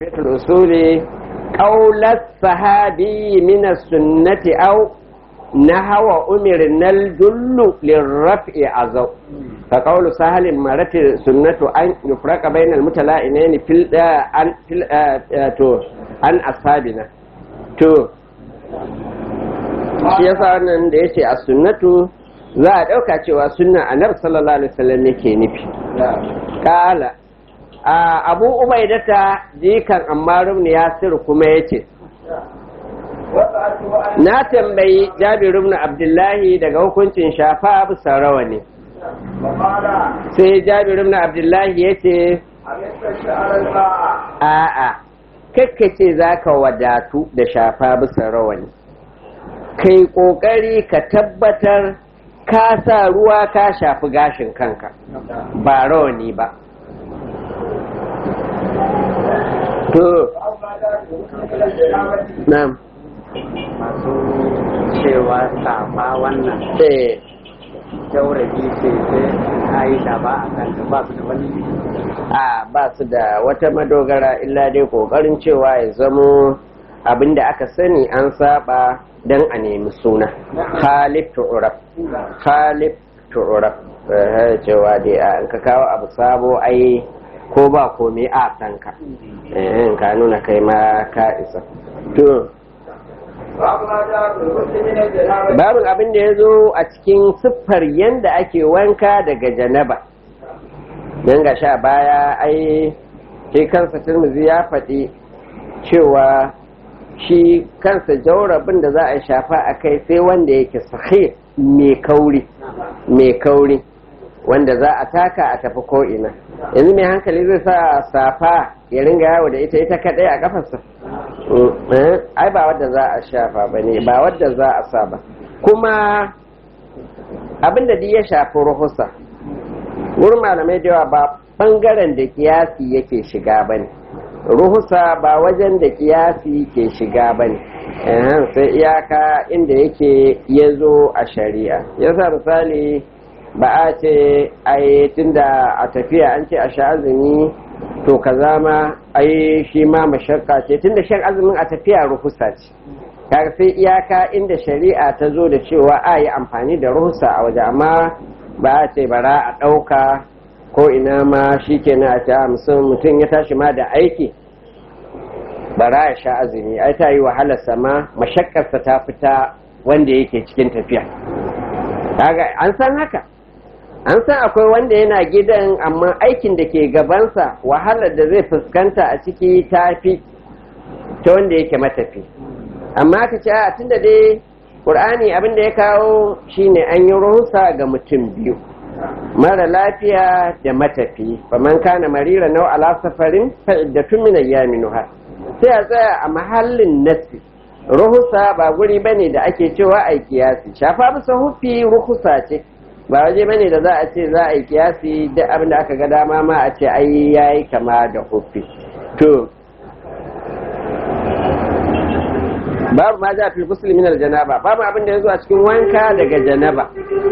الأصول قول الصحابي من السنة أو نهو أمرنا الجل للرفع عزو فقول سهل مرت السنة أن يفرق بين المتلائمين في ال عن في ال تو عن أصحابنا تو shi yasa wannan da yace a sunnatu za a ɗauka cewa sunna annabi sallallahu alaihi wasallam yake nufi kala abu ubaidata jikan ammarum ne yasir kuma ya ce na tambayi jabiru ibn abdullahi daga hukuncin shafa bisa rawa ne sai jabiru ibn abdullahi ya ce a'a kakkace za ka wadatu da shafa bisa rawani kai kokari ka tabbatar ka sa ruwa ka shafi gashin kanka ba rawani ba to na'am masu cewa safa wannan eh jaurabi ce sai a yi shafa a kanta ba su da wani a ba su da wata madogara illa dai kokarin cewa ya zamo abinda aka sani an saba don a nemi suna khalif tu'raf khalif tu'raf eh cewa dai an ka kawo abu sabo ai ko ba komai a san ka eh ka nuna kai ma ka isa to babin abin da ya zo a cikin siffar yadda ake wanka daga janaba don ga sha baya ai shi kansa turmuzi ya faɗi cewa shi kansa jaurabin da za a shafa a kai sai wanda yake sahih mai kauri mai kauri wanda za a taka a tafi ko'ina yanzu mai hankali zai sa safa ya ringa yawo da ita ita kadai a kafarsa ai ba wadda za a shafa ba ne ba wadda za a sa ba kuma abinda duk ya shafi ruhusa wurin malamai da yawa ba bangaren da kiyasi yake shiga ba ne ruhusa ba wajen da kiyasi ke shiga ba ne sai iyaka inda yake ya zo a shari'a yasa misali ba a ce ai tunda a tafiya an ce a sha azumi to kaza ma ai shi ma mashakka ce tunda shan azumin a tafiya ruhusa ce kaga sai iyaka inda shari'a ta zo da cewa a yi amfani da ruhusa a waje amma ba a ce bara a ɗauka ko ina ma shi kenan a ce mutum ya tashi ma da aiki bara ya sha azumi ai ta yi wahalarsa ma mashakkarsa ta fita wanda yake cikin tafiya kaga an san haka an san akwai wanda yana gidan amma aikin da ke gabansa wahalar da zai fuskanta a ciki ta fi ta wanda yake matafi amma ka ce a tunda dai ƙur'ani abin da ya kawo shine an yi ruhusa ga mutum biyu mara lafiya da matafi faman kana marira nau ala safarin fa iddatun min ayyamin sai a tsaya a mahallin nasi ruhusa ba guri bane da ake cewa ai kiyasi shafa bisa hufi ruhusa ce ba waje bane da za a ce za a yi kiyasi duk abin da aka ga dama ma a ce ai yayi kama da hufi to babu ma za fi muslim min aljanaba babu abin da yazo a cikin wanka daga janaba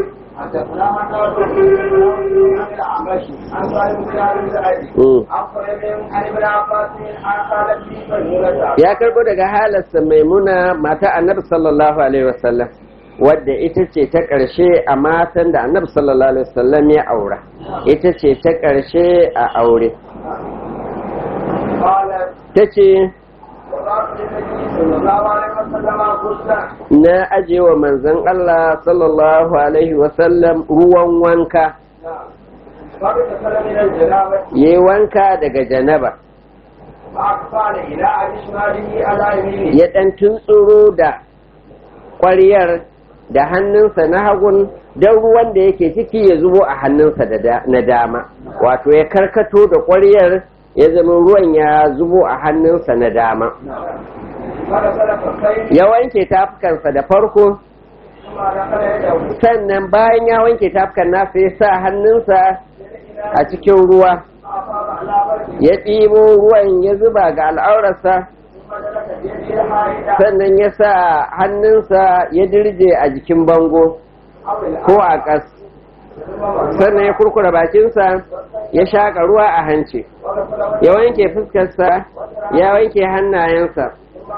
ya karbo daga halarsa maimuna mata annabi sallallahu alaihi wasallam wadda ita ce ta ƙarshe a matan da annabi sallallahu alaihi wasallam ya aura ita ce ta ƙarshe a aure ta ce na aje wa manzon Allah sallallahu alaihi wasallam ruwan wanka yi wanka daga janaba ya ɗan tuntsuro da ƙwariyar da hannunsa na hagun don ruwan da yake ciki ya zubo a hannunsa na dama wato ya karkato da ƙwariyar ya zama ruwan ya zubo a hannunsa na dama ya wanke tafukansa da farko sannan bayan ya wanke tafukan nasa ya sa hannunsa a cikin ruwa ya ɗibo ruwan ya zuba ga al'aurarsa sannan ya sa hannunsa ya dirje a jikin bango ko a ƙas sannan ya kurkura bakinsa ya shaƙa ruwa a hanci ya wanke fuskarsa ya wanke hannayensa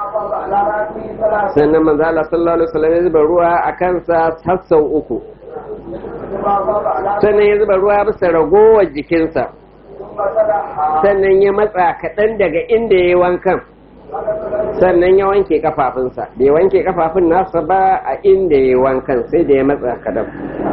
sannan manzo Allah sallallahu alaihi wasallam ya zuba ruwa a kansa har sau uku sannan ya zuba ruwa bisa ragowar jikinsa sannan ya matsa kaɗan daga inda ya yi wankan sannan ya wanke kafafunsa bai wanke kafafun nasa ba a inda ya yi wankan sai da ya matsa kaɗan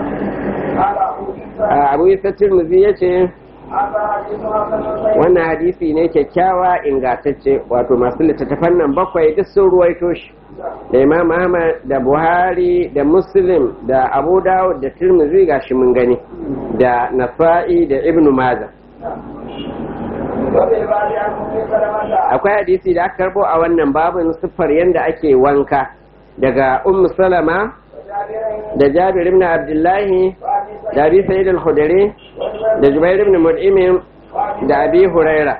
abu isa turmuzi ya ce wannan hadisi ne kyakkyawa ingantacce wato masu littattafan nan bakwai duk sun ruwaito shi da imam ahmad da buhari da muslim da abu dawud da turmuzi gashi mun gani da nasa'i da ibnu maza akwai hadisi da aka karbo a wannan babin siffar yadda ake wanka daga ummu salama da jabir ibn abdullahi da abi sa'id al-khudri da jubair ibn mut'im da abi huraira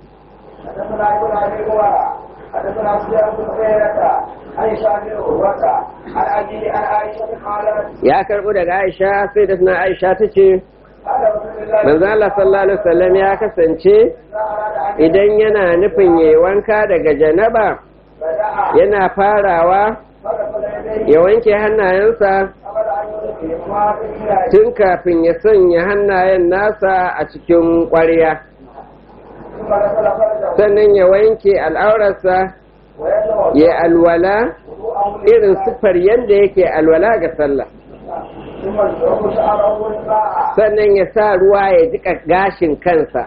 حدثنا سفيان بن عيينة عن هشام بن عروة عن أبي عن عائشة قالت ya karbo daga aisha sai da suna aisha ta ce قال رسول الله manzo Allah sallallahu alaihi wasallam ya kasance idan yana nufin yayi wanka daga janaba بدأ yana farawa فغسل يديه ya wanke hannayensa قبل أن يلقيهما في الإناء tun kafin ya sanya hannayen nasa a cikin ƙwarya ثم غسل فرجه sannan ya wanke al'aurarsa ويده ya alwala وضوءه irin siffar yadda yake alwala ga sallah ثم يشرب شعره والماء sannan ya sa ruwa ya jika gashin kansa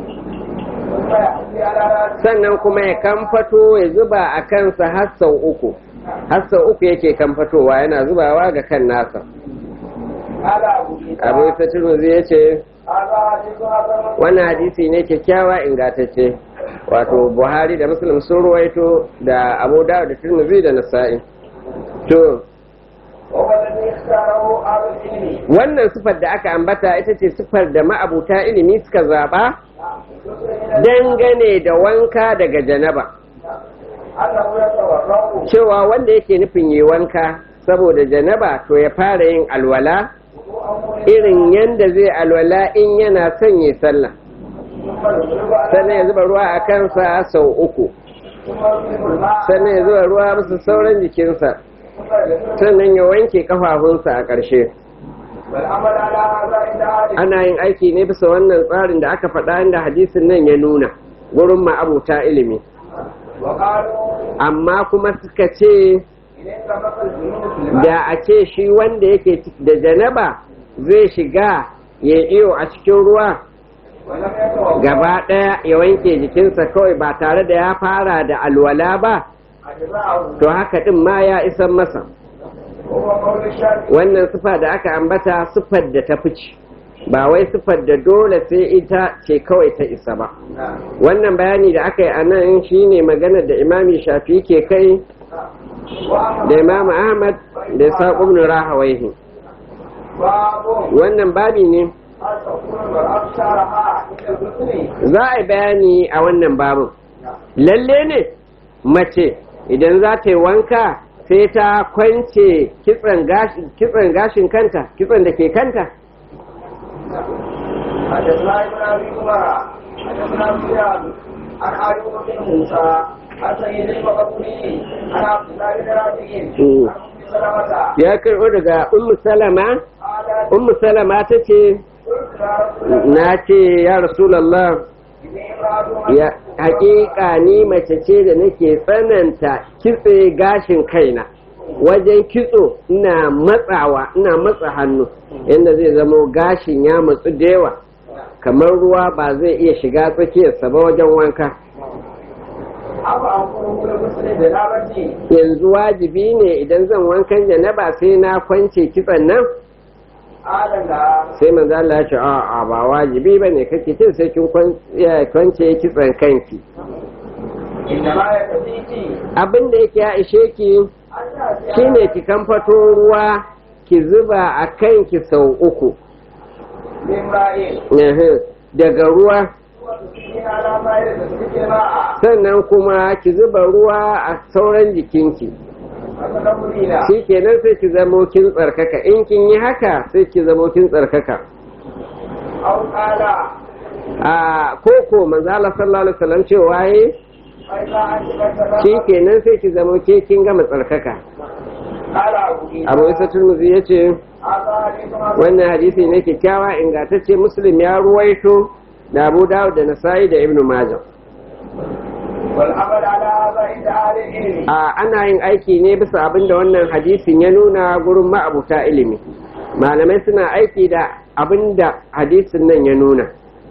ثم يحمي على رأسه sannan kuma ya kamfato ya zuba a kansa har sau uku har sau uku yake kamfatowa yana zubawa ga kan nasa قال أبو عيسى abu isa turmuzi ya ce هذا حديث حسن wannan hadisi ne kyakkyawa ingantacce wato buhari da muslim sun ruwaito da abu dawud da turmuzi da nasa'i to وهو الذي اختاره أهل العلم wannan sifar da aka ambata ita ce sifar da ma'abuta ilimi suka zaba dangane da wanka daga janaba أنه يتورع cewa wanda yake nufin yi wanka saboda janaba to ya fara yin alwala وضوءه irin yanda zai alwala in yana son yi sallah ثم يشرب على sannan ya zuba ruwa a kansa sau uku ثم يصيب الماء sannan ya zuba ruwa musu sauran jikinsa ثم يغسل sannan ya wanke kafafunsa a ƙarshe والعمل على هذا عند أهل ana yin aiki ne bisa wannan tsarin da aka faɗa inda hadisin nan ya nuna gurin ma'abuta ilimi وقالوا amma kuma suka ce إن انتبه الجنود في الماء da a ce shi wanda yake da janaba zai shiga ya iyo a cikin ruwa ولم يتوضا gaba ɗaya ya wanke jikinsa kawai ba tare da ya fara da alwala ba أجزاءه to haka ɗin ma ya isan masa وهو قول الشافعي wannan sifa da aka ambata sifar da ta fice ba wai sifar da dole sai ita ce kawai ta isa ba wannan bayani da aka yi a nan shine maganar da imami shafi ke kai da imamu ahmad da saƙo ibn rahawaihi باب wannan babi ne هل تكون المرأة شعرها عند الغسل za a yi bayani a wannan babin lalle ne mace idan za ta yi wanka sai ta kwance kitsan gashi- kitsan gashin kanta kitsan da ke kanta حدثنا ابن ابي عمر حدثنا سفيان عن ايوب بن موسى عن سيد المقبولي عن عبد الله بن رافع مم. عن ام سلمه ya karɓo daga ummu salama قالت ummu salama ta ce قلت يا رسول الله na ce ya rasulallah اني امراه ya haƙiƙa ni mace ce da nake tsananta kitse gashin kaina wajen kitso ina matsawa ina matsa hannu yadda zai zamo gashin ya matsu da yawa kamar ruwa ba zai iya shiga tsakiyarsa ba wajen wanka ابا انظره لغسل جنابتي yanzu wajibi ne idan zan wankan janaba sai na kwance kitson nan قال لا sai manzo Allah ya ce a'a ba wajibi bane kake ce sai kin kwan- ya kwance kitson kanki انما يكفيك abin da yake ya ishe ki ان تاتي shine ki kamfato ruwa ki zuba a kanki sau uku بامرأة Ehe, daga ruwa وتسقين على ما يرد الماء sannan kuma ki zuba ruwa a sauran jikinki فتدخلين shi kenan sai ki zamo kin tsarkaka in kin yi haka sai ki zamo kin tsarkaka أو قال a koko manzo Allah sallallahu alaihi wasallam cewa yi فإذا أنت قد shi تدخلت kenan sai ki zamo ke kin gama tsarkaka قال أبو عيسى Abu Isa Tirmidhi yace هذا حديث حسن wannan hadisi ne kyakkyawa ingantacce Muslim ya ruwaito da Abu Dawud da Nasa'i da Ibn Majah والعمل على هذا عند أهل العلم a ana yin aiki ne bisa abin da wannan hadisin ya nuna gurin ma'abuta ilimi malamai suna aiki da abin da hadisin nan ya nuna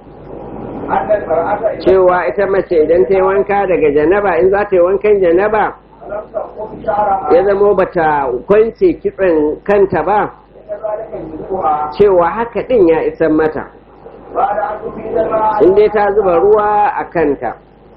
أن المرأة إذا cewa ita mace idan ta yi wanka daga janaba in za ta yi wankan janaba لم تقم شعرها ya zamo bata kwance kitsen kanta ba كذلك يجبها cewa haka din ya isan mata بعد أن تفيد الماء in dai ta zuba ruwa a kanta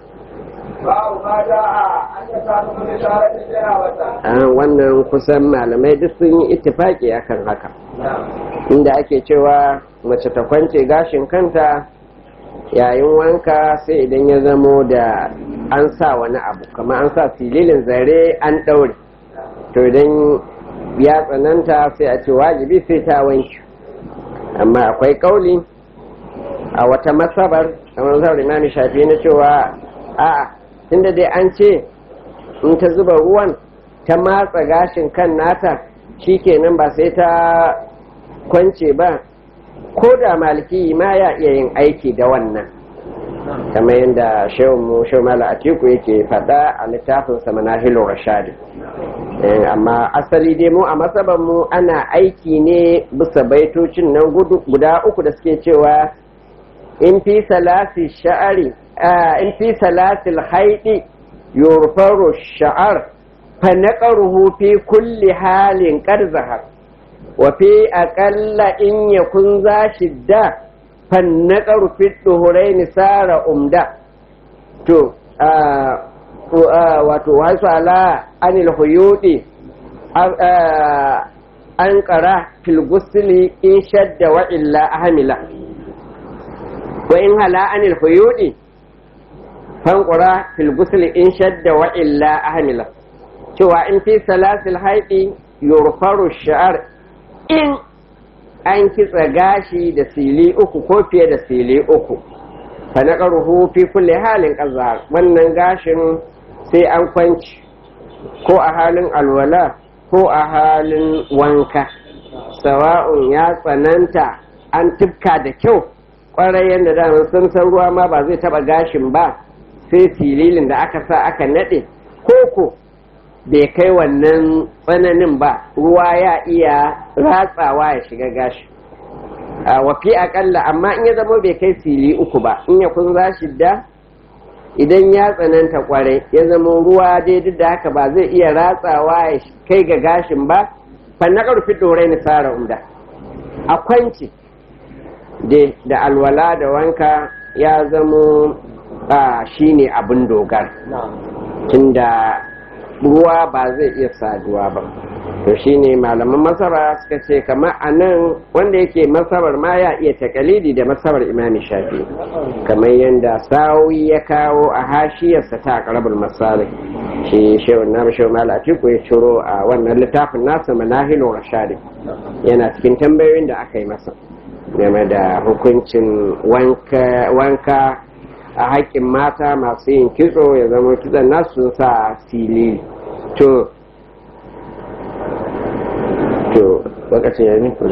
باب ما جاء أن يسافر بشارة الجنابة Ah, wannan kusan malamai duk sun yi ittifaki akan haka نعم inda ake cewa mace ta kwance gashin kanta yayin wanka sai idan ya zamo da an sa wani abu kamar an sa sililin zare an ɗaure to idan ya tsananta sai a ce wajibi sai ta wanki amma akwai kauli a wata masabar a masabar imami shafi na cewa a'a tunda dai an ce in ta zuba ruwan ta matsa gashin kan nata shikenan ba sai ta kwance ba ko da maliki ma ya iya yin aiki da wannan kamar yadda shehunmu shehu mala atiku yake faɗa a littafin sa manahilun rashadi Eh, amma asali dai mu a masaban mu ana aiki ne bisa baitocin nan gudu- guda uku da suke cewa in fi salasi sha'ari ah, in fi salasil haidi yurfaru sha'ar fa naqaruhu fi kulli halin qad zahar wa fi aqalla in yakun za shidda fa naqaru fi duhuraini sara umda to ah, to, ah, wato wasu ala anil huyudi ah, ah, an qara fil gusli in shadda wa illa ahmila wa in hala anil huyudi fanqura fil gusli in shadda wa illa ahmila cewa in fi salasil haidi yurfaru sha'ar in an kitsa gashi da sili uku ko fiye da sili uku fa naqaruhu fi kulli halin qazar wannan gashin sai an kwanci ko a halin alwala ko a halin wanka sawa'un ya tsananta an tifka da kyau kwarai yadda da sun san ruwa ma ba zai taba gashin ba sai sililin da aka sa aka nade koko bai kai wannan tsananin ba ruwa ya iya ratsawa ya shiga gashi a wafi akalla amma in ya zama bai kai sili uku ba in ya kun za da idan ya tsananta kwarai ya zama ruwa dai duk da haka ba zai iya ratsawa ya kai ga gashin ba fanna karfi dorai ni tsara umda a kwanci dai da alwala da wanka ya zamo a shine abin dogara tunda ruwa ba zai iya saduwa ba to shine malaman masara suka ce kamar a nan wanda yake masabar ma ya iya takalidi da masabar imami shafi kamar yadda sawi ya kawo a hashiyarsa ta karabul masali shi shehu na shehu mala atiku ya ciro a wannan littafin nasa manahilu rashadi yana cikin tambayoyin da aka yi masa game da hukuncin wanka a haƙƙin mata masu yin kitso ya zama kitson nasu sa fili to to lokacin ya yi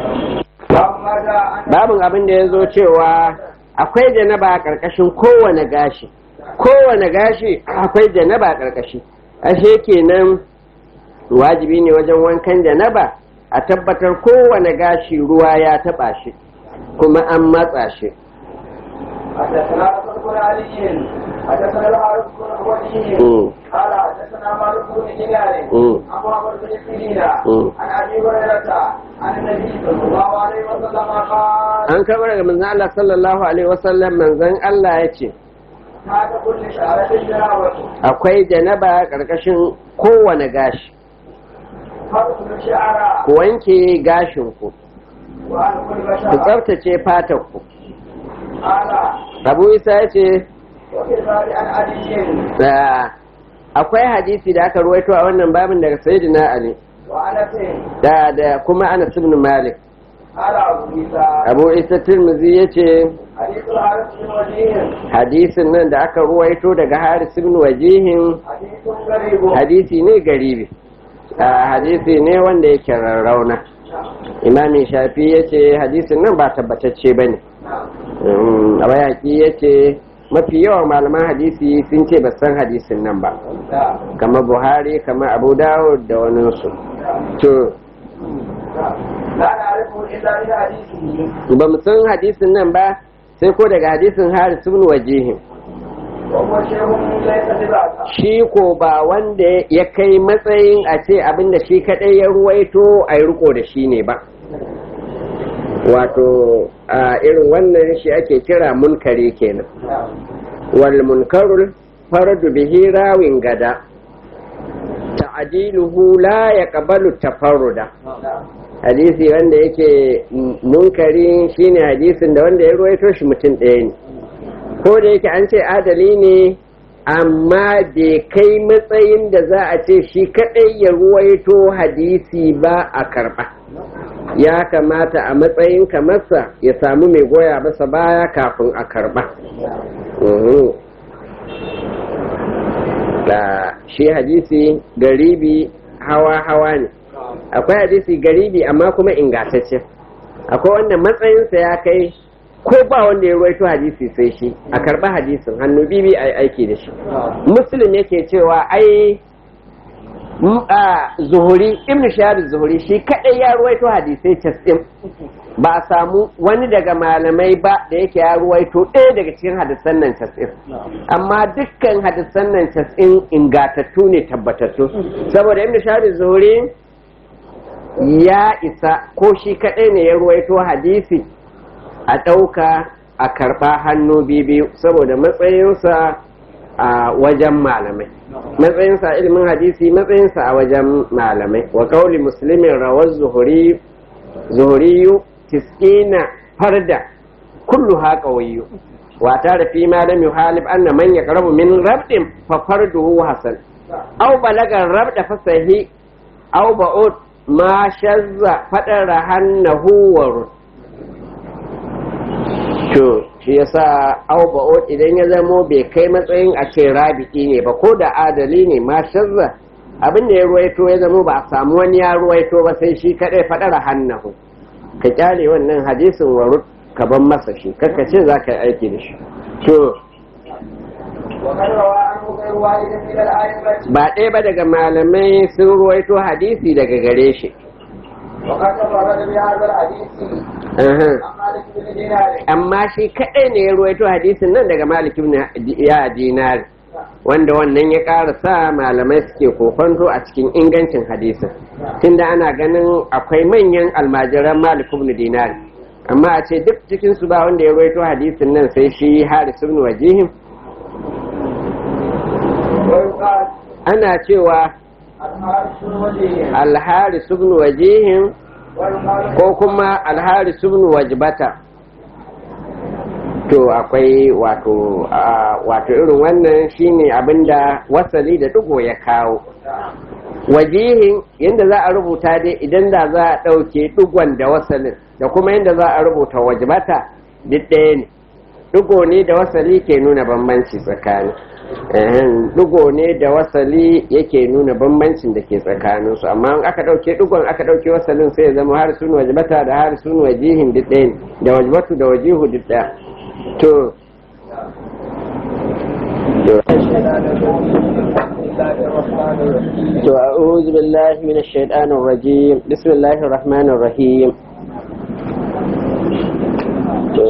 babin abin da ya zo cewa akwai janaba a ƙarƙashin kowane gashi kowane gashi akwai janaba a ƙarƙashi ashe kenan wajibi ne wajen wankan janaba a tabbatar kowane gashi ruwa ya taɓa shi kuma an matsa shi حدثنا عبد بن علي حدثنا الحارث بن ولي قال حدثنا مالك بن هلال عن محمد بن سيرين عن ابي هريره عن النبي صلى الله عليه وسلم قال an karɓar daga manzon Allah sallallahu alaihi wasallam manzon Allah ya ce هذا كل شعرة جنابة akwai janaba ƙarƙashin kowane gashi فرق الشعر ku wanke gashinku وعن كل ku بشرة tsaftace fatarku قال abu isa ya ce وفي ذلك عن علي da akwai hadisi da aka ruwaito a wannan babin daga sayyidina ali وأنس da da kuma anas ibn malik قال أبو عيسى abu isa tirmizi yace حديث الحارث بن وجيه hadisin nan da aka ruwaito daga haris ibn wajihin حديث غريب hadisi ne garibi a hadisi ne wanda yake rarrauna imamin shafi ya ce hadisin nan ba tabbatacce ba ne a bayaki ya ce mafi yawan malaman hadisi sun ce ba san hadisin nan ba kamar buhari kamar abu dawud da waninsu to لا نعرفه إلا من حديثه ba mu san hadisin nan ba sai ko daga hadisin haris ibn wajihin وهو شيخ ليس ببعث shi ko ba wanda ya kai matsayin a ce abinda shi kadai ya ruwaito a yi riko da shi ne ba wato a irin wannan shi ake kira munkari kenan wal munkarul fardu bihi rawin gada ta'diluhu la yaqbalu tafarruda hadisi wanda yake munkari shine hadisin da wanda ya ruwaito shi mutum ɗaya ne ko da yake an ce adali ne amma bai kai matsayin da za a ce shi kadai ya ruwaito hadisi ba a karba ya kamata a matsayin kamarsa ya samu mai goya masa baya kafin a karba Mhm. da shi hadisi garibi hawa-hawa ne akwai hadisi garibi amma kuma ingantacce akwai wanda matsayinsa ya kai ko ba wanda ya ruwaito hadisi sai shi a karba hadisin hannu bibi a aiki da shi muslim yake cewa ai m- a zuhuri ibn shahar zuhuri shi kadai ya ruwaito hadisai casin ba a samu wani daga malamai ba da yake ya ruwaito ɗaya daga cikin hadisan nan casin amma dukkan hadisan nan casin ingatattu ne tabbatattu saboda ibn shahar zuhuri ya isa ko shi kadai ne ya ruwaito hadisi a ɗauka a karɓa hannu biyu saboda matsayinsa a wajen malamai matsayinsa a ilimin hadisi matsayinsa a wajen malamai wa kauli muslimin rawar zuhuri zuhuriyu tis'ina farda kullu ha qawiyyu wa tara fi ma lam yuhalib anna man yaqrabu min rabdin fa farduhu hasan aw balaga rabda fasahi aw ba'ud ma shazza fadara hannahu wa rud to shi yasa auba'ot idan ya zamo bai kai matsayin a ce rabiki ne ba ko da adali ne ma shazza abin da ya ruwaito ya zamo ba a samu wani ya ruwaito ba sai shi kadai faɗara hannahu ka kyale wannan hadisin warut ka ban masa shi kakka ce za ka yi aiki da shi to وقد روى عنه غير واحد من الأئمة ba ɗaya ba daga malamai sun ruwaito hadisi daga gare shi وقد تفرد بهذا الحديث Aha. عن مالك بن دينار amma shi kaɗai ne ya ruwaito hadisin nan daga malik ibn ya dinari wanda wannan ya ƙara sa malamai suke kokonto a cikin ingancin hadisin tunda ana ganin akwai manyan almajiran malik ibn dinari amma a ce duk cikin su ba wanda ya ruwaito hadisin nan sai shi haris ibn wajihim ويقال ana cewa الحارث بن وجيه alharis ibn wajihim ويقال ko kuma alharis ibn wajbata to akwai wato a, wato irin wannan shine abinda wasali da dugo ya kawo wajihin yadda za a rubuta dai idan da za a ɗauke dugon da wasalin da kuma yadda za a rubuta wajbata duk ɗaya ne dugo ne da wasali ke nuna bambanci tsakani Ehen, dugo ne da wasali yake nuna bambancin da ke tsakaninsu amma in aka ɗauke dugon aka ɗauke wasalin sai ya zama har sun wajbata da har sun wajihin duk ɗaya ne da wajbatu da wajihu duk ɗaya to to a'udhu billahi minash shaitanir rajim bismillahir rahmanir rahim to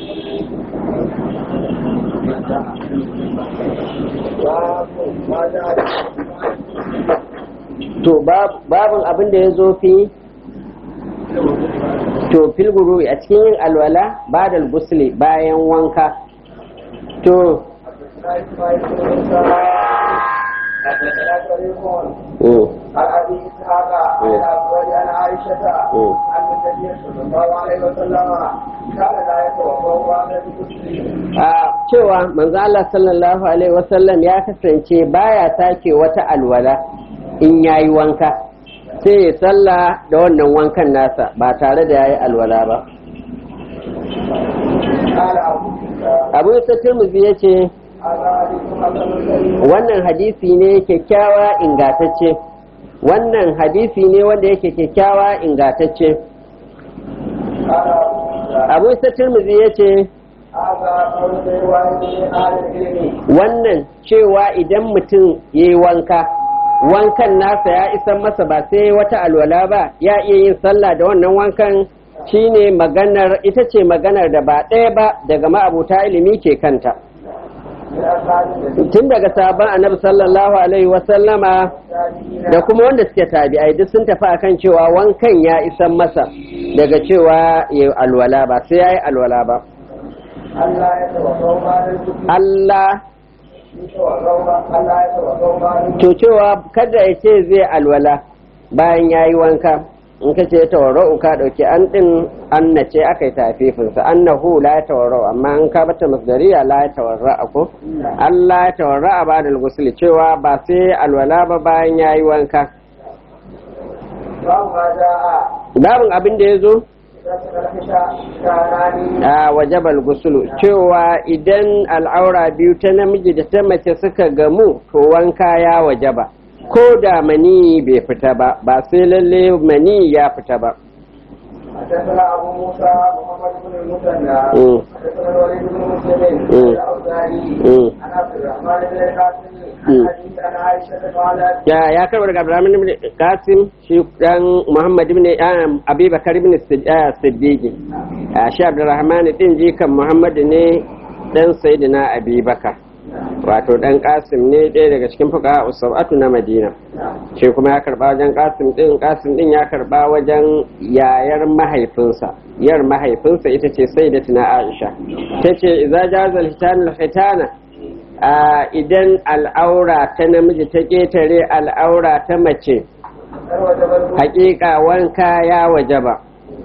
to babin abin da ya zo fi to filguru a cikin yin alwala ba da gusli bayan wanka to mm, عن ابي اسحاق عن الاسود عن عائشه مم. ان النبي صلى الله عليه وسلم كان لا يتوضا بعد الغسل a cewa manzo Allah sallallahu alaihi wasallam ya kasance baya sake wata alwala in yayi wanka sai ya salla da wannan wankan nasa ba tare da yayi alwala ba قال أبو عيسى abu isa turmuzi ya ce هذا حديث حسن صحيح wannan hadisi ne kyakkyawa ingatacce wannan hadisi ne wanda yake kyakkyawa ingatacce قال أبو عيسى abu isa turmuzi ya ce هذا قول غير واحد من أهل العلم wannan cewa idan mutum ya yi wanka wankan nasa ya isan masa ba sai wata alwala ba ya iya yin sallah da wannan wankan shine maganar ita ce maganar da ba ɗaya ba daga ma'abuta ilimi ke kanta من أصحاب النبي tun daga sabon annabi sallallahu alaihi wasallama da kuma wanda suke tabi'ai duk sun tafi akan cewa wankan ya isan masa daga cewa ya yi alwala ba sai ya yi alwala ba ألا يتوضأ بعد الوضوء Allah يتوضأ ألا يتوضأ بعد الوضوء to cewa kada ya ce zai alwala bayan ya yi wanka in ka ce tawarra'u ka ɗauki an ɗin an na ce aka yi tafifinsa annahu la ya tawarra'u amma in ka bata masdariya la ya tawarra'a ko Allah ya tawarra'a ba da gusuli cewa ba sai alwala ba bayan ya yi wanka باب ما جاء babin abin da ya zo إذا تنفش كانان a wajabal gusulu cewa idan al'aura biyu ta namiji da ta mace suka gamu to wanka ya wajaba ko da mani bai fita ba ba sai lalle mani ya fita ba حدثنا أبو موسى محمد بن المثنى مم. حدثنا الوليد بن مسلم مم. الأوزاعي مم. عن عبد الرحمن بن القاسم مم. عن حديث عن عائشة قالت ya ya karbar daga Abdurrahman ibn Qasim shi dan Muhammad ibn um, Abi Bakar ibn Sid- ah, Siddiq Ah, shi Abdurrahman din jikan Muhammad ne dan Sayyidina Abi Bakar wato dan Qasim ne ɗaya daga cikin fuqaha usabatu na Madina shi kuma ya karba wajen Qasim din Qasim din ya karba wajen yayar mahaifinsa yar mahaifinsa ita ce Sayyidatina Aisha tace idza jaza al-hitan al-hitana a idan al'aura ta namiji ta ƙetare al'aura ta mace وجب الوضوء hakika wanka ya wajaba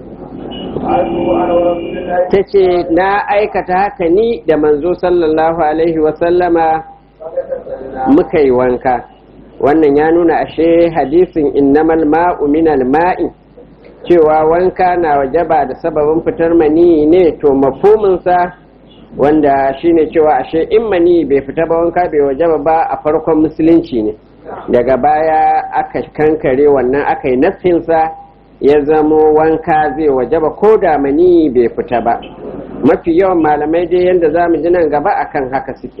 عنه أنا ورسول الله ta ce na aikata haka ni da manzo sallallahu alaihi wasallama فغسلنا muka yi wanka wannan ya nuna ashe hadisin innamal ma'u minal ma'i cewa wanka na wajaba da sababin fitar mani ne to mafhuminsa wanda shine cewa ashe in mani bai fita ba wanka bai wajaba ba a farkon musulunci ne daga baya aka kankare wannan aka yi nassinsa ya zamo wanka zai wajaba ko da mani bai fita ba mafi yawan malamai dai yadda za mu ji nan gaba akan haka suke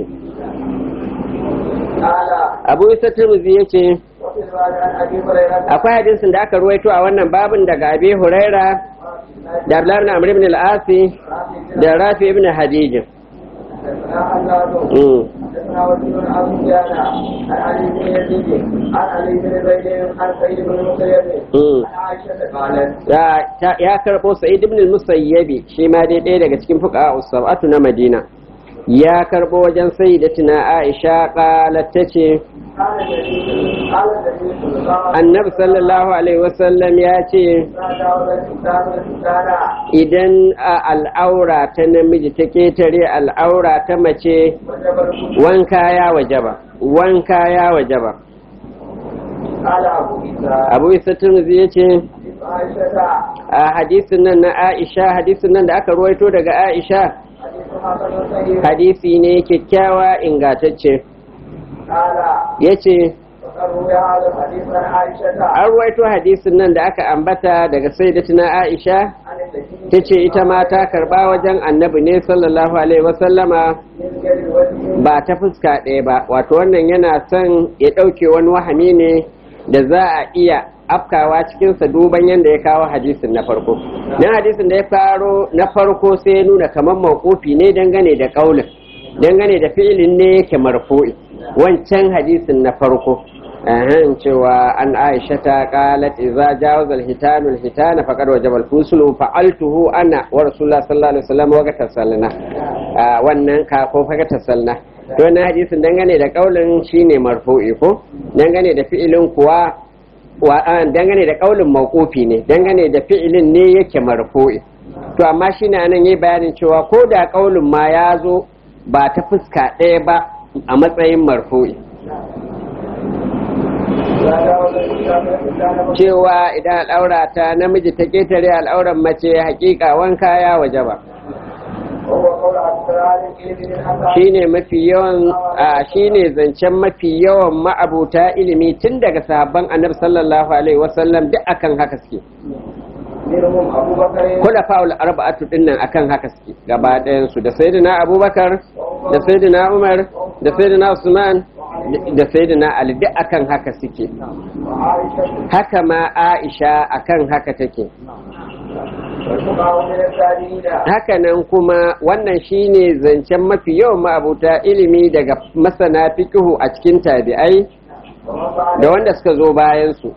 قال abu isa turmuzi ya ce وفي الباب عن أبي هريرة akwai hadisin da aka ruwaito a wannan babin daga abi huraira da abdullahi ibn amr ibn al-asi da rafi ibn hadijin حدثنا حلال Mm. حدثنا وكيل عن سفيان عن علي بن يزيد عن علي بن زيد عن سعيد بن المسيب Mm. عن عائشة قالت ya ta- ya karɓo sa'id ibn al-musayyabi shi ma dai ɗaya daga cikin fuqaha usabatu na madina ya karɓo wajen sayyidatina aisha qalat tace قال النبي قال النبي صلى الله عليه annabi sallallahu alaihi wasallam ya ce وسلم تجاوز الكتاب الكتاب idan a al'aura ta namiji ta ketare al'aura ta mace وجب الوضوء wanka ya wajaba wanka ya wajaba قال أبو عيسى abu isa turmuzi ya ce عائشة a hadisin nan na aisha hadisin nan da aka ruwaito daga aisha حديث حسن صحيح hadisi ne kyakkyawa ingatacce قال ya ce وقد روي هذا الحديث عن عائشة an ruwaito hadisin nan da aka ambata daga sayyidatina aisha عن النبي ta ce ita ma ta karba wajen annabi ne sallallahu alaihi wasallama من غير وجه ba ta fuska ɗaya ba wato wannan yana son ya ɗauke wani wahami ne da za a iya afkawa cikinsa duban yadda ya kawo hadisin na farko nan hadisin da ya faro na farko sai ya nuna kamar mawqufi ne dangane da ƙaulin dangane da fi'ilin ne yake marfu'i wancan hadisin na farko ahan cewa an aisha ta qalat idza jawaza al-hitanu al-hitana faqad wajaba al-fuslu fa'altuhu ana wa rasulullah sallallahu alaihi wasallam wa tasalna wannan ka ko fa tasalna to wannan hadisin dangane da kaulin shine marfu'i ko dangane da fi'ilin kuwa wa an dangane da kaulin mawqufi ne dangane da fi'ilin ne yake marfu'i to amma shine anan yayi bayanin cewa ko da kaulin ma ya zo ba ta fuska ɗaya ba a matsayin marfu'i cewa idan al'aura ta namiji ta ketare al'auran mace hakika wanka ya waje ba shine mafi yawan a shine zancen mafi yawan ma'abuta ilimi tun daga sahabban annabi sallallahu alaihi wasallam duk akan haka suke kula fa'ul arba'atu dinnan akan haka suke gaba ɗayan su da sayyidina abubakar da sayyidina umar da sayyidina usman da sayyidina ali duk akan haka suke haka ma aisha akan haka take hakanan kuma wannan shine zancen mafi yawan ma'abuta ilimi daga masana fikihu a cikin tabi'ai da wanda suka zo bayansu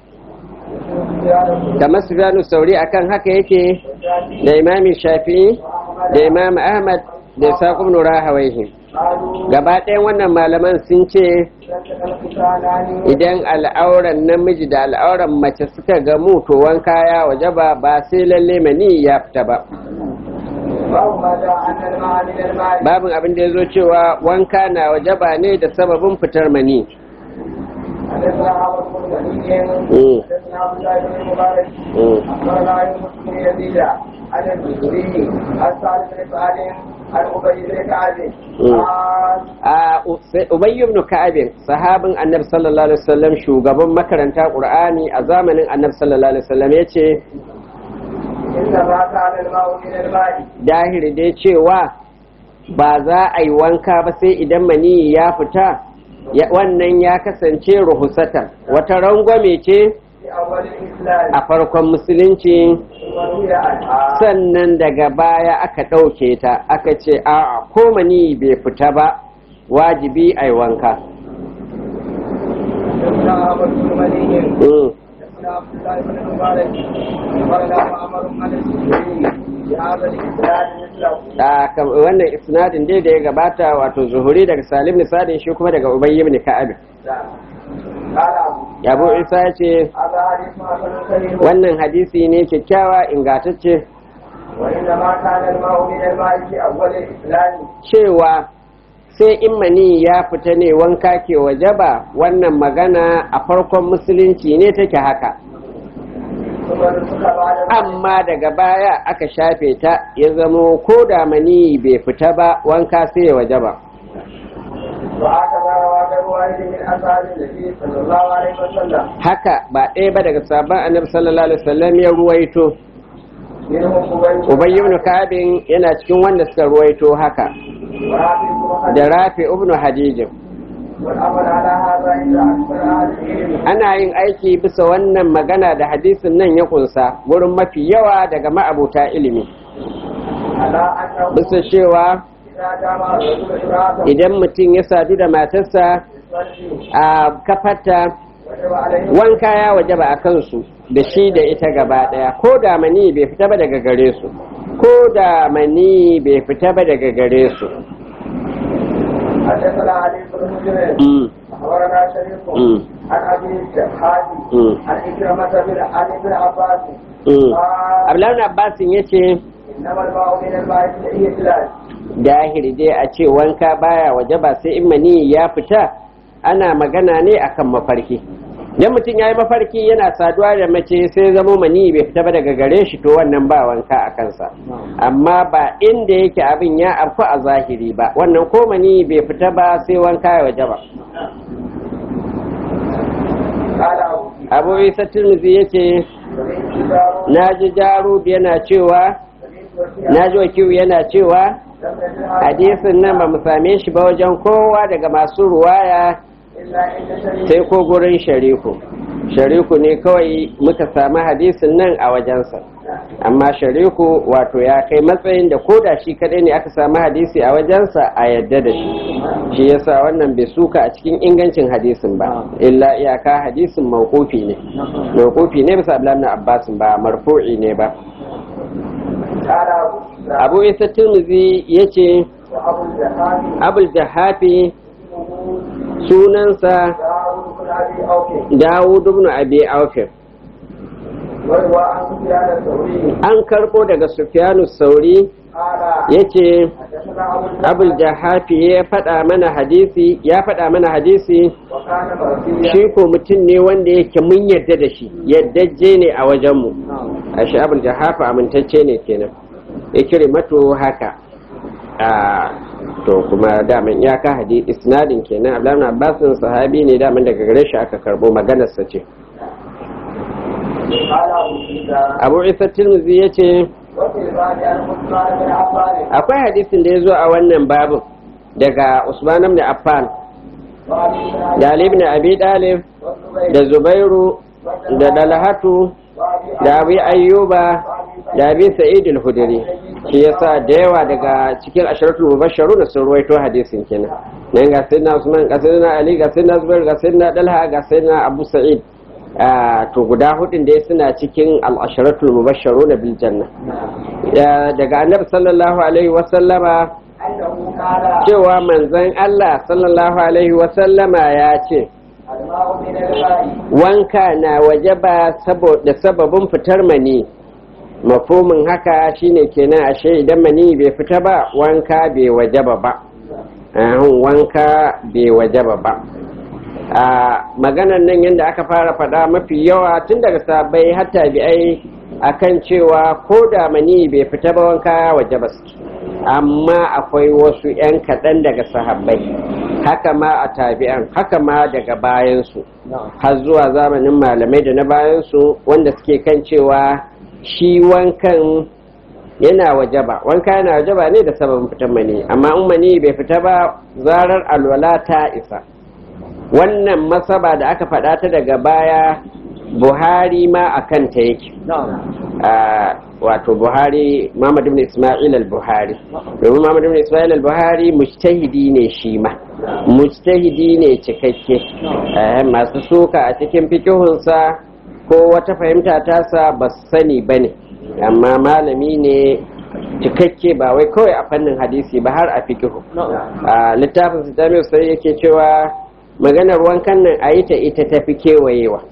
kamar sufyanu sauri akan haka yake da imami shafi'i da imam ahmad da isa ibn rahawayhi gaba ɗayan wannan malaman sun ce idan al'auran namiji da al'auran mace suka gamu to wanka ya waje ba ba sai lalle mani ya fita ba babin abin da ya zo cewa wanka na waje ba ne da sababin fitar mani عن الزهري عن سعد بن سعد عن ابي بن كعب Ubay ibn Ka'ab sahabin Annabi sallallahu alaihi wasallam shugaban makaranta Qur'ani a zamanin Annabi sallallahu alaihi wasallam yace inna ma kana al-ma'u min al-ma'i dahiri dai cewa ba za a yi wanka ba sai idan mani ya fita wannan ya kasance ruhusatan wata rangwame ce fi awwal al-islam a farkon musulunci wa hiya al sannan daga baya aka ɗauke ta aka ce a ko mani bai fita ba wajibi a yi wanka حدثنا أحمد بن مني Mm. حدثنا عبد الله بن المبارك أخبرنا معمر عن الزهري بهذا الإسناد مثله a kam- wannan isnadin dai da ya gabata wato zuhuri daga salim nisadin shi kuma daga ubayy ibn ka'ab قال أبو abu isa ya ce هذا حديث حسن صحيح wannan hadisi ne kyakkyawa ingantacce وإنما كان الماء من الماء في أول الإسلام cewa sai in mani ya fita ne wanka ke wajaba wannan magana a farkon musulunci ne take haka ثم نسخ بعد ذلك amma daga baya aka shafe ta ya zamo ko da mani bai fita ba wanka sai ya wajaba وهكذا روى غير واحد من أصحاب النبي صلى الله عليه وسلم haka ba ɗaya ba daga sabon annabi sallallahu alaihi wasallam ya ruwaito منهم أبي ubay ibn kabin yana cikin wanda suka ruwaito haka ورافع بن خديجة da rafi ibn hadijin والأمر على هذا عند أكثر أهل العلم ana yin aiki bisa wannan magana da hadisin nan ya kunsa wurin mafi yawa daga ma'abuta ilimi على أنه bisa cewa إذا جامع الرجل امرأته idan mutum ya sadu da matarsa يصلي a kafarta وجب عليه wanka ya wajaba a kansu da shi da ita gaba daya ko da mani bai fita ba daga gare su ko da mani bai fita ba daga gare su حدثنا علي بن مسلم Mm, أخبرنا شريف mm, عن أبي الحاجي mm, عن إكرمة بن عن ابن عباس mm. قال Abdullahi Abbasin ya ce إنما الماء من الماء في الإسلام dahiri dai a ce wanka baya waje ba sai in mani ya fita ana magana ne akan mafarki idan mutum ya yi mafarki yana saduwa da mace sai zamo mani bai fita ba daga gare shi to wannan ba wanka a kansa amma ba inda yake abin ya afku a zahiri ba wannan ko mani bai fita ba sai wanka ya waje ba قال أبو abu isa turmuzi ya ce سمعت جار na ji jarud yana cewa سمعت وكيع na ji wakiyu yana cewa لم يجد hadisin nan ba mu same shi ba wajen kowa daga masu ruwaya إلا عند شريك sai ko gurin shariku shariku ne kawai muka samu hadisin nan a wajensa amma shariku wato ya kai matsayin da ko da shi kadai ne aka samu hadisi a wajensa a yadda da shi shi yasa wannan bai suka a cikin ingancin hadisin ba illa iyaka hadisin mawqufi ne mawqufi ne bisa Abdullahi ibn Abbas ba marfu'i ne ba قال أبو Abu Isa Tirmidhi yace وأبو الجهاد Abul Jahafi sunansa داود بن أبي أوفي Dawud ibn Abi Aufir وروى عن سفيان الثوري an karɓo daga Sufyanu Sauri قال yace حدثنا حدثنا ابو abul jahafi ya faɗa mana hadisi ya faɗa mana hadisi وكان مرسيا shi ko mutum ne wanda yake mun yadda da shi yaddajje ne a wajenmu a shi abul jahafa amintacce ne kenan ya kire mato haka a to kuma daman iyaka hadi isnadin kenan abdullahi abbasin sahabi ne daman daga gare shi aka karbo maganarsa ce قال ابو عيسى abu isa tirmidhi ya ce وفي الباب عن عثمان بن عفان akwai hadisin da ya zo a wannan babin daga usman ibn affan وابي بن da ali ibn abi dalib والزبير da zubairu da dalhatu وابي da abi ayyuba da abi sa'id al-hudri shi yasa da yawa daga cikin asharatul mubashsharu da sun ruwaito hadisin kenan nan ga sayyidina usman ga sayyidina ali ga sayyidina zubair ga sayyidina dalha ga sayyidina abu sa'id Ah, to guda hudun dai suna cikin al-asharatul mubashsharu na bil janna Ya- daga annabi sallallahu alaihi wa sallama انه قال cewa manzon Allah sallallahu alaihi wa sallama ya ce الماء من الماء wanka na wajaba saboda sababin fitar mani mafomin haka shine kenan ashe idan mani bai fita ba wanka bai wajaba ba Ahun, wanka bai wajaba ba a maganan nan yadda aka fara faɗa mafi yawa tun daga sabai har tabi'ai akan cewa ko da mani bai fita ba wanka ya wajaba suke amma akwai wasu 'yan kaɗan daga sahabbai haka ma a tabi'an haka ma daga bayansu har zuwa zamanin malamai da na bayansu wanda suke kan cewa shi wankan yana wajaba wanka yana wajaba ne da sababin fitan mani amma in mani bai fita ba zarar alwala ta isa wannan masaba da aka faɗa ta daga baya buhari ma a kanta yake Ah, wato buhari muhammad ibn ismail al-buhari domin muhammad ibn ismail al-buhari mujtahidi ne shi ma mujtahidi ne cikakke Eh, masu suka a cikin fikihunsa ko wata fahimta tasa ba su sani ba ne amma malami ne cikakke ba wai kawai a fannin hadisi ba har a fikihu a littafin su jami'u sai yake cewa maganar wankan nan a yi ta ita ta fi kewayewa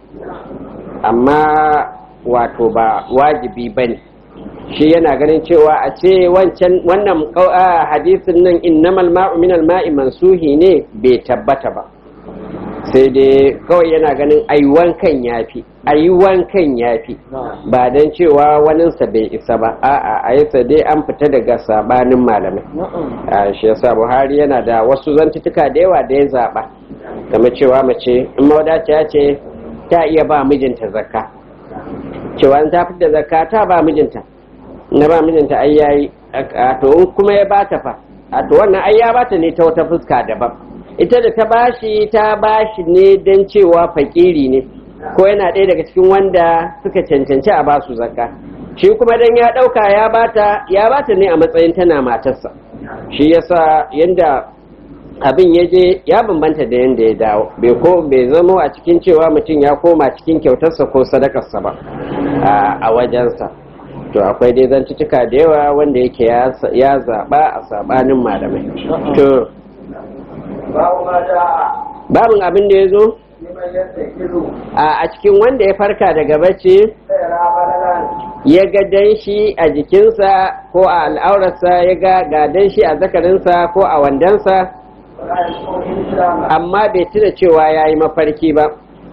amma wato ba wajibi ba ne shi yana ganin cewa a ce wancan wannan kau- a hadisin nan innamal ma'u minal ma'i mansuhi ne bai tabbata ba sai dai kawai yana ganin ayi wankan yafi ayi wankan yafi ba don cewa waninsa bai isa ba a'a a yasa dai an fita daga sabanin malamai a shi yasa buhari yana da wasu zantutuka da yawa da ya zaba game cewa mace in mawadaciya ce ta iya ba mijinta zakka cewa in ta fita zakka ta ba mijinta na ba mijinta ai yayi a to in kuma ya bata fa a to wannan ai ya bata ne ta wata fuska daban ita da ta bashi ta bashi ne don cewa fakiri ne ko yana ɗaya daga cikin wanda suka cancanci a basu zakka shi kuma dan ya ɗauka ya bata ya bata ne a matsayin tana matarsa shi yasa yanda abin ya je ya bambanta da yanda ya dawo bai ko bai zamo a cikin cewa mutum ya koma cikin kyautarsa ko sadakarsa ba a- a wajensa to akwai dai zantuttuka da yawa wanda yake ya sa- ya zaɓa a saɓanin malamai to babu ma ja'a babin abin da ya zo liman yastakilu a a cikin wanda ya farka daga bacci sai rabalalan ya ga danshi a jikinsa ko a al'aurarsa ya ga ga danshi a zakarinsa ko a wandansa wala yasma'u islama amma bai tuna cewa ya yi mafarki ba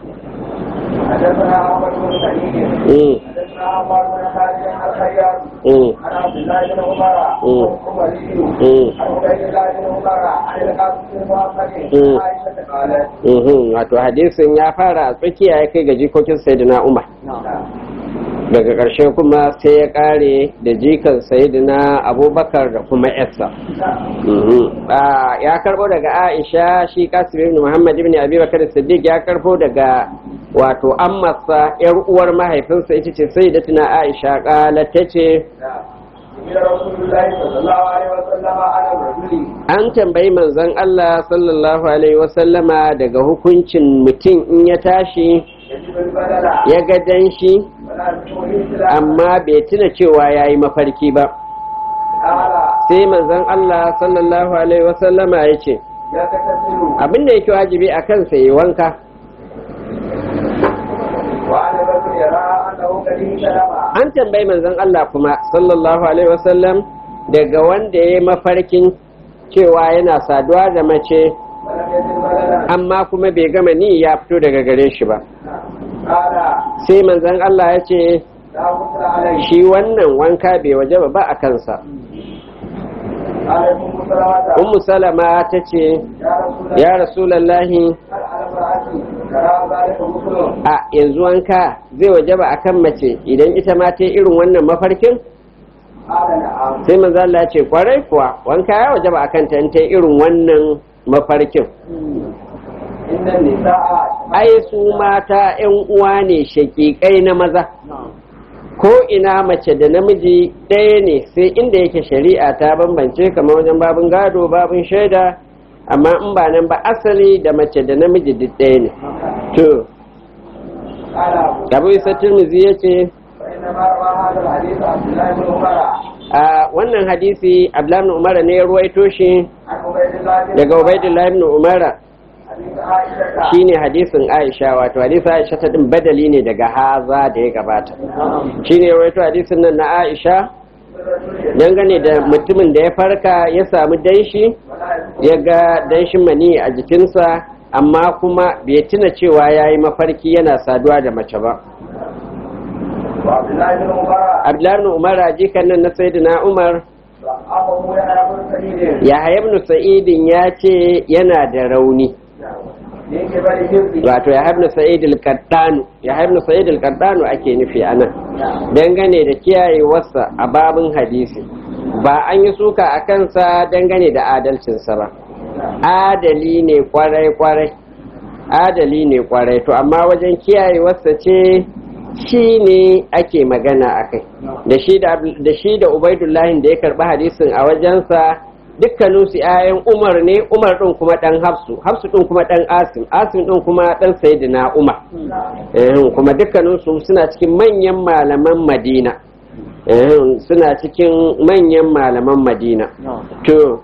حدثنا عمر بن سعيد Mm, حدثنا عمر بن خالد الخياط mm, عن عبد الله بن عمر مم. عمري mm, عن عبيد الله بن عمر عن القاسم بن محمد مم. عائشة قالت mhm. wato hadisin ya fara a tsakiya ya kai ga jikokin sayyidina umar daga ƙarshe kuma sai ya ƙare da jikan sayyidina abubakar da kuma yarsa Mhm. Ah, ya karbo daga aisha shi kasim ibn muhammad ibn abi bakar siddiq ya karbo daga wato ammarsa yar uwar mahaifinsa ita ce sayyidatuna aisha kala tace إلى رسول الله صلى الله عليه وسلم على الرجل an tambayi manzon Allah sallallahu alaihi wasallama daga hukuncin mutum in ya tashi يجب البدل ya ga danshi ولا يسمعه الإسلام amma bai tuna cewa ya yi mafarki ba قال sai manzon Allah sallallahu alaihi wasallama ya ce يغتسل abinda yake wajibi a kansa yi wanka وعن الرجل يرى أنه قد اهتلم an tambayi manzon Allah kuma sallallahu alaihi wasallam daga wanda ya yi mafarkin cewa yana saduwa da mace amma kuma bai gama ni ya fito daga gare shi ba sai manzon Allah ya ce shi wannan wanka bai waje ba a kansa ummu salama ta ce ya rasulallahi a yanzu wanka zai waje ba a kan mace idan ita ma ta irin wannan mafarkin sai manzo Allah ya ce kwarai kuwa wanka ya waje ba a kan ta ta irin wannan mafarkin ai su mata 'yan uwa ne shakikai na maza ko ina mace da namiji ɗaya ne sai inda yake shari'a ta bambance kamar wajen babin gado babin shaida amma in ba nan ba asali da mace da namiji duk ɗaya ne to abu isa turmizi ya ce a wannan hadisi abdullahi umara ne ya ruwaito shi daga ubaidullahi ibn umara shine hadisin Aisha wato hadisin Aisha ta din badali ne daga haza da ya gabata shine wato hadisin nan na Aisha dangane da mutumin da ya farka ya samu danshi ya ga danshin mani a jikinsa amma kuma bai tuna cewa ya yi mafarki yana saduwa da mace ba Abdullahi ibn Umar jikan nan na Sayyidina Umar ya ibn Sa'idin ya ce yana da rauni wato ya haibna sa'id al-qaddanu ya haibna sa'id al-qaddanu ake nufi anan dangane da kiyayewarsa a babin hadisi ba an yi suka a kansa dangane da adalcinsa ba adali ne kwarai kwarai adali ne kwarai to amma wajen kiyayewarsa ce shi ne ake magana a kai da shi da ubaidullahi da ya karɓi hadisin a wajensa dukkaninsu ‘ya'yan umar ne umar ɗin kuma ɗan hafsu hafsu ɗin kuma ɗan asim asim ɗin kuma ɗan sayidina umar kuma dukkaninsu suna cikin manyan malaman madina suna cikin manyan malaman madina to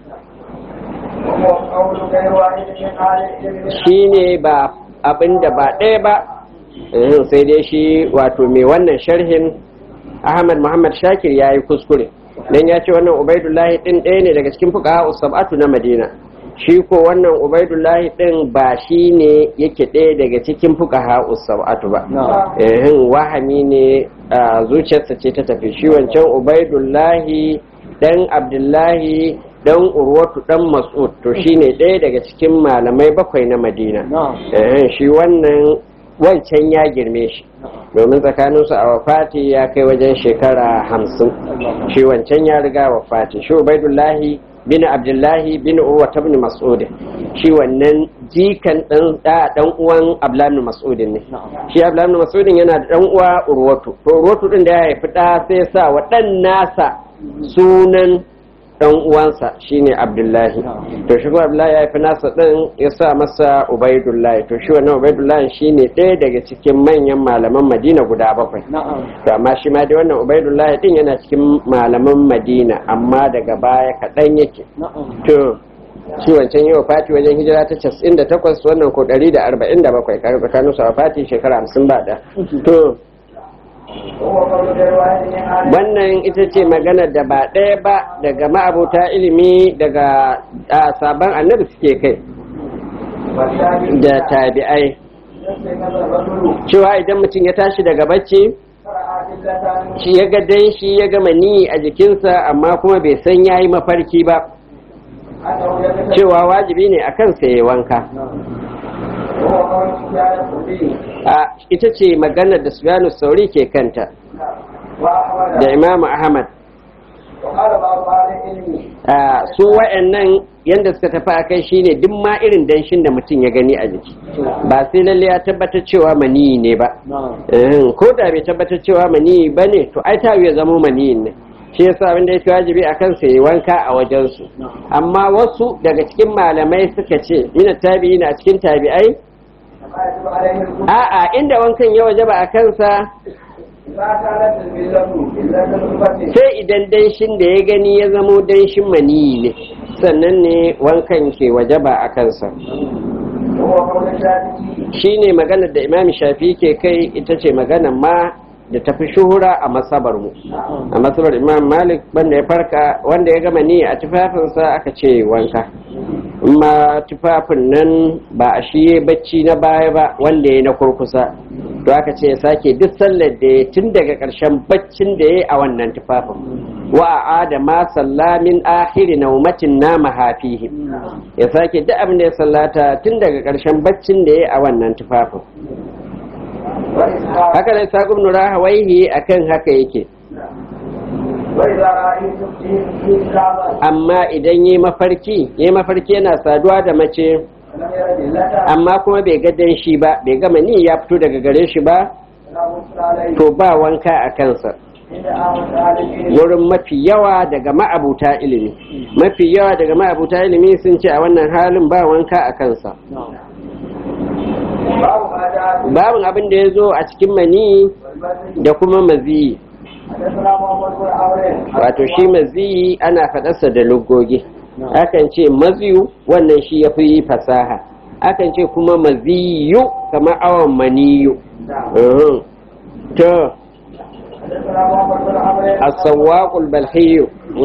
shi ne ba abin da ba ɗaya ba sai dai shi wato mai wannan sharhin ahmad muhammad shakir ya yi kuskure dan ya ce wannan ubaidullahi din ɗaya ne daga cikin fuka sab'atu na madina shi ko wannan ubaidullahi din ba shi ne yake ɗaya daga cikin fuka sab'atu ba ehin wahami ne zuciyarsa ce ta tafi shi wancan ubaidullahi dan abdullahi dan urwatu dan mas'ud to shine ɗaya daga cikin malamai bakwai na madina ehin shi wannan wancan ya girme shi domin tsakaninsu a wafati ya kai wajen shekara hamsin shi wancan ya riga wafati shi ubaidullahi bin abdullahi bin urwa ta bin mas'udin shi wannan jikan dan dan uwan abdullahi mas'udin ne shi abdullahi mas'udin yana da dan uwa urwatu to urwatu din da ya haifi da sai ya sa wa dan nasa sunan dan uwansa shine abdullahi to shi kuma abdullahi ya haifi nasa din ya sa masa ubaidullahi to shi wannan ubaidullahi shine ɗaya daga cikin manyan malaman madina guda bakwai to amma shi ma dai wannan ubaidullahi din yana cikin malaman madina amma daga baya kaɗan yake to shi wancan yi wa fati wajen hijira ta 98 wannan ko 147 kare tsakanin su a fati shekara 50 ba da to wannan ita ce maganar da ba ɗaya ba daga ma'abuta ilimi daga sabon annabi suke kai da tabi'ai cewa idan mutum ya tashi daga bacci shi ya ga dan shi ya gama ni a jikinsa amma kuma bai san ya yi mafarki ba cewa wajibi ne a kansa ya wanka a ita ce maganar da sufyanu sauri ke kanta da imamu ahmad su wa'annan yadda suka tafi a kai shine duk ma irin danshin da mutum ya gani a jiki ba sai lalle ya tabbatar cewa maniyi ne ba ko da bai tabbatar cewa maniyi ba ne to ai ta ya zama maniyin ne shi yasa abinda yake wajibi a kansa yi wanka a wajensu amma wasu daga cikin malamai suka ce mina tabi'i na cikin tabi'ai a'a inda wankan ya wajaba a kansa sai idan danshin da ya gani ya zamo danshin maniyi ne sannan ne wankan ke wajaba a kansa shi ne maganar da imam shafi ke kai ita ce maganar ma da tafi shuhura a masabar mu a masabar imam malik wanda ya farka wanda ya gama ni a tufafinsa aka ce wanka amma tufafin nan ba a shi bacci na baya ba wanda ya na kurkusa to aka ce ya sake duk sallar da ya tun daga ƙarshen baccin da ya a wannan tufafin wa a adama sallamin ahiri naumatin nama hafihi ya sake duk abin da ya sallata tun daga ƙarshen baccin da ya a wannan tufafin haka da sa ibn rahawaihi akan haka yake amma idan yi mafarki yi mafarki yana saduwa da mace amma kuma bai ga danshi ba bai gama ni ya fito daga gare shi ba to ba wanka a kansa wurin mafi yawa daga ma'abuta ilimi mafi yawa daga ma'abuta ilimi sun ce a wannan halin ba wanka a kansa babin abin da ya zo a cikin mani da kuma maziyi wato shi maziyi ana faɗarsa da lugogi akan ce maziyu wannan shi ya fi fasaha akan ce kuma maziyu kamar awon maniyu to السواق البلخي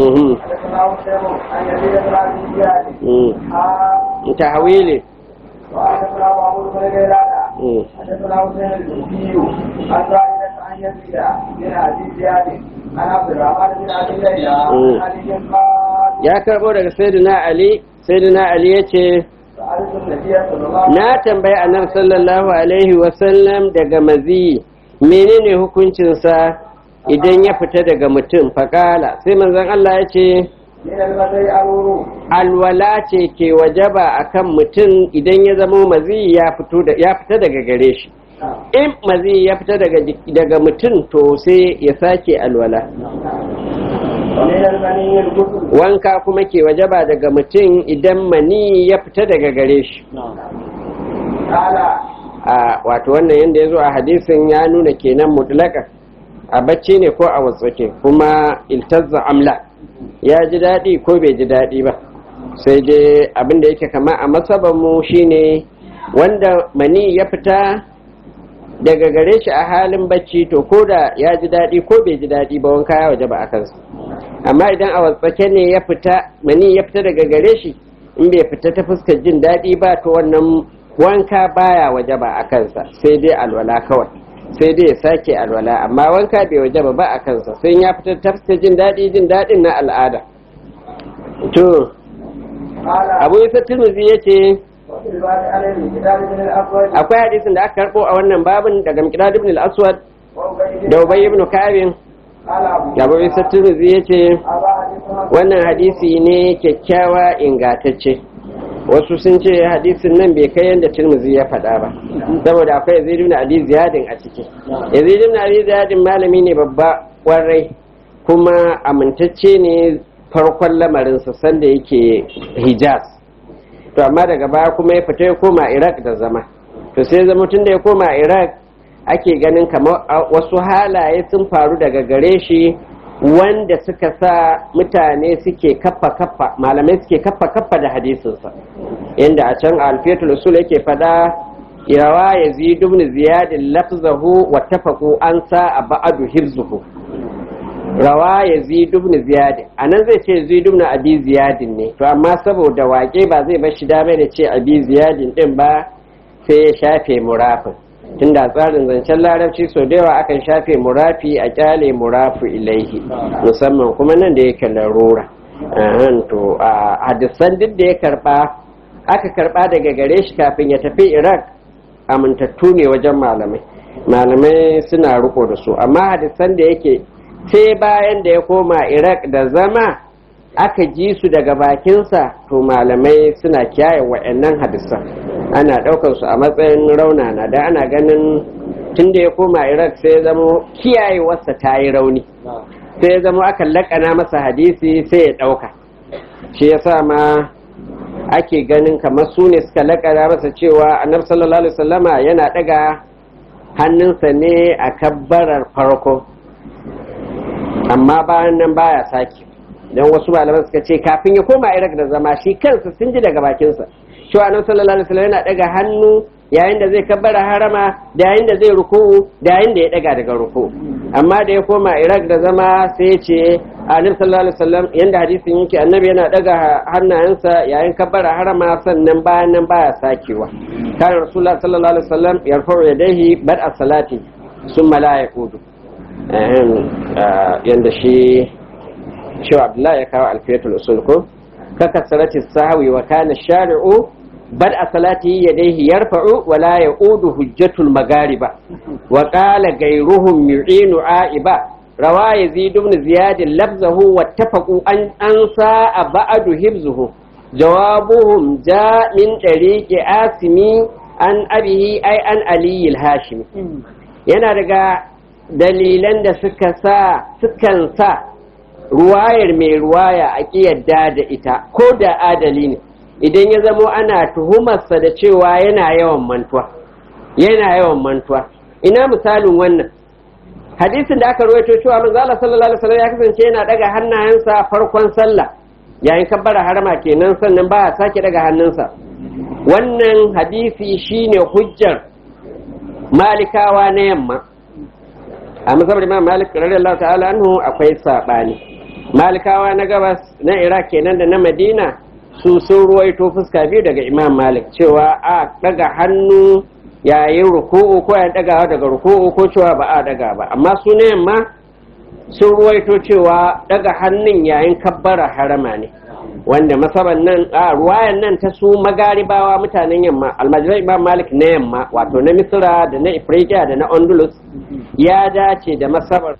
تحويلي وحدثنا محمود بن غيلان حدثنا حسين الكوفي عن زائدة عن يزيد بن ابي زياد عن عبد الرحمن بن ابي ليلى عن علي قال ya karbo daga sayyidina ali sayyidina ali yace سألت النبي صلى الله عليه na tambayi annabi sallallahu alaihi wasallam daga mazi menene hukuncinsa idan ya fita daga mutum faƙala sai manzon Allah ya ce من المزي أرورو alwala ce ke wajaba akan mutum idan ya zamo mazi ya fito da ya fita daga gare shi in mazi ya fita daga jik- daga mutum to sai ya sake alwala ومن المني الغسل wanka kuma ke wajaba daga mutum idan mani ya fita daga gare shi قال a wato wannan yadda ya zo a hadisin ya nuna kenan mutlaka a bacci ne ko a watsake kuma iltazza amla ya ji daɗi ko bai ji daɗi ba sai dai abin da yake kama a masabanmu shine wanda mani ya fita daga gare shi a halin bacci to ko da ya ji daɗi ko bai ji daɗi ba wanka ya waje ba a kansa amma idan a watsake ne ya fita mani ya fita daga gare shi in bai fita ta fuskar jin daɗi ba to wannan wanka baya waje ba a kansa sai dai alwala kawai sai dai ya sake alwala amma wanka bai waje ba a kansa sai ya fita ta fuskar jin daɗi jin daɗin na al'ada to قال abu isa turmuzi ya ce وفي الباب عن الكتاب من الأسود akwai hadisin da aka karɓo a wannan babin daga miqdad ibn al-aswad وأبي da ubay ibn kabin قال أبو abu isa turmuzi ya ce أبا حديثنا wannan hadisi ne kyakkyawa ingatacce wasu sun ce hadisin nan bai kai yadda turmuzi ya faɗa ba saboda akwai yazid ibn ali ziyadin a ciki yazid ibn ali ziyadin malami ne babba kwarai kuma amintacce ne farkon lamarinsa sanda yake hijaz to amma daga baya kuma ya fita ya koma iraq da zama to sai zama tun da ya koma iraq ake ganin kamar a- wasu halaye sun faru daga gare shi wanda suka sa mutane suke kaffa kaffa malamai suke kaffa kaffa da hadisinsa inda a can alfiyatul usul yake fada yawa yazid ibn ziyad lafzahu wa tafaqu an sa ba'du hifzuhu rawa yazid ibn ziyad anan zai ce yazid ibn abi ziyad ne to amma saboda wake ba zai bar shi dama da ce abi ziyad din ba sai ya shafe murafin tunda tsarin zancen larabci sau da yawa akan shafe murafi a kyale murafu ilaihi musamman kuma nan da yake larura Ahan, to a hadisan duk da ya karba aka karba daga gare shi kafin ya tafi iraq amintattu ne wajen malamai malamai suna riko da su amma hadisan da yake sai bayan da ya koma iraq da zama aka ji su daga bakinsa to malamai suna kiyaye wa'annan hadisan ana ɗaukar su a matsayin raunana da ana ganin tun da ya koma iraq sai ya zama kiyayewarsa ta yi rauni sai ya zama aka laƙana masa hadisi sai ya ɗauka shi yasa ma ake ganin kamar su ne suka laƙana masa cewa annabi sallallahu alaihi wasallama yana ɗaga hannunsa ne a kabbarar farko amma bayan nan baya sake don wasu malaman suka ce kafin ya koma iraq da zama shi kansa sun ji daga bakinsa cewa annabi sallallahu alaihi wasallam yana daga hannu yayin da zai kabbara harama da yayin da zai ruku'u da yayin da ya daga daga ruku'u amma da ya koma Iraq da zama sai ya ce annabi sallallahu alaihi wasallam yanda hadisin yake annabi yana daga hannayensa yayin kabbara harama sannan bayan nan baya sakewa kan rasulullah sallallahu alaihi wasallam yarfa'u yadayhi bad'a salati summa la yaqudu yanda shi shi Abdullahi ya kawo alfiyatul usul ko ككثرة السهو وكان الشارع بدء صلاته يديه يرفع ولا يعود حجة المغاربة وقال غيرهم يعين عائبا روى يزيد بن زياد لفظه واتفقوا أن أنسى بعد حفظه جوابهم جاء من طريق آسمي عن أبيه أي عن علي الهاشمي yana daga dalilan da suka sa sukan sa ruwayar mai ruwaya a yadda da ita ko da adali ne idan ya zamo ana tuhumarsa da cewa yana yawan mantuwa yana yawan mantuwa ina misalin wannan hadisin da aka ruwaito cewa manzo Allah sallallahu alaihi wasallam ya kasance yana daga hannayensa farkon sallah yayin kabbara harama kenan sannan ba sake daga hannunsa wannan hadisi shine hujjar malikawa na yamma a masabar imam malik radiyallahu ta'ala anhu akwai sabani malikawa na gabas na iraq kenan da na madina su sun ruwaito fuska biyu daga imam malik cewa a daga hannu yayin ruku'u ko ya dagawa daga ruku'u ko cewa ba a daga ba amma su ne yamma sun ruwaito cewa daga hannun yayin kabbara harama ne wanda masaban nan a ruwayan nan ta su magaribawa mutanen yamma almajiran imam malik na yamma wato na misira da na ifriqiya da na ondulus ya dace da masabar